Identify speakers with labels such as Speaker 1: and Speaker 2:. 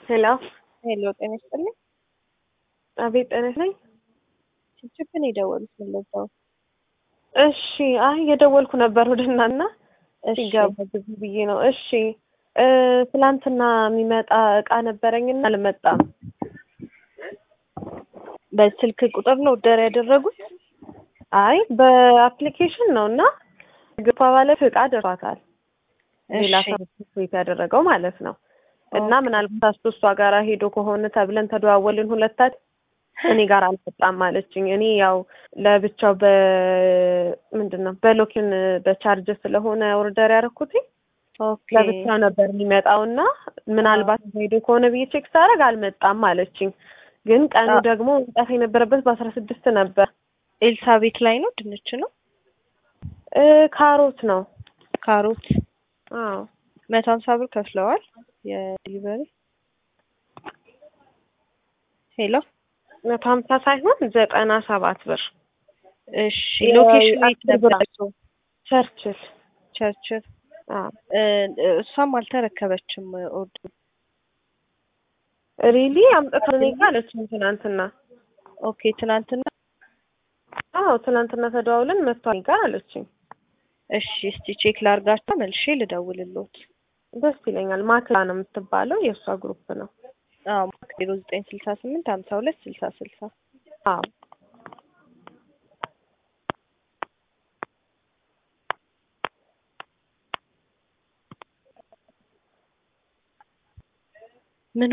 Speaker 1: ሄሎ
Speaker 2: ሄሎ ጤና ይስጥልኝ።
Speaker 1: አቤት ጤና ይስጥልኝ።
Speaker 2: ችፕን የደወሉት ምን ለዛው?
Speaker 1: እሺ አይ የደወልኩ ነበር ወደ እናና
Speaker 2: እሺ
Speaker 1: ሲገባ ግቢ ብዬ ነው። እሺ እ ትላንትና የሚመጣ እቃ ነበረኝና አልመጣም።
Speaker 2: በስልክ ቁጥር ነው ኦርደር ያደረጉት?
Speaker 1: አይ በአፕሊኬሽን ነው እና ግፋ ባለፈ እቃ ደርሷታል። ሌላ
Speaker 2: እሺ
Speaker 1: ሰው ቤት ያደረገው ማለት ነው። እና ምናልባት አስቶ እሷ ጋር ሄዶ ከሆነ ተብለን ተደዋወልን ሁለታት እኔ ጋር አልመጣም አለችኝ። እኔ ያው ለብቻው በ ምንድን ነው በሎኪን በቻርጅ ስለሆነ ኦርደር ያደረኩትኝ
Speaker 2: ኦኬ
Speaker 1: ለብቻው ነበር የሚመጣው እና ምናልባት ሄዶ ከሆነ ብዬ ቼክ ሳደርግ አልመጣም አለችኝ። ግን ቀኑ
Speaker 2: አ-
Speaker 1: ደግሞ መምጣት የነበረበት በአስራ ስድስት ነበር።
Speaker 2: ኤልሳቤት ላይ ነው ድንች ነው
Speaker 1: እ ካሮት ነው።
Speaker 2: ካሮት
Speaker 1: አዎ
Speaker 2: መቶ ሀምሳ ብር ከፍለዋል የዲሊቨሪ ሄሎ
Speaker 1: መቶ ሀምሳ ሳይሆን ዘጠና ሰባት ብር
Speaker 2: እሺ ሎኬሽን የት
Speaker 1: አስር ብር
Speaker 2: ነበር
Speaker 1: ቸርችል።
Speaker 2: ቸርችል
Speaker 1: አዎ
Speaker 2: እ እሷም አልተረከበችም ኦርደር
Speaker 1: ሪሊ አምጥታ እኔ ጋር አለችኝ ትናንትና።
Speaker 2: ኦኬ ትናንትና
Speaker 1: አዎ ትናንትና ተደዋውለን መጥቷ እኔ ጋር አለችኝ።
Speaker 2: እሺ እስቲ ቼክ ላርጋቸው መልሼ ልደውልልዎት
Speaker 1: ደስ ይለኛል። ማክላ ነው የምትባለው የእሷ ግሩፕ ነው።
Speaker 2: አዎ ዜሮ ዘጠኝ ስልሳ ስምንት ሀምሳ ሁለት ስልሳ ስልሳ
Speaker 1: አዎ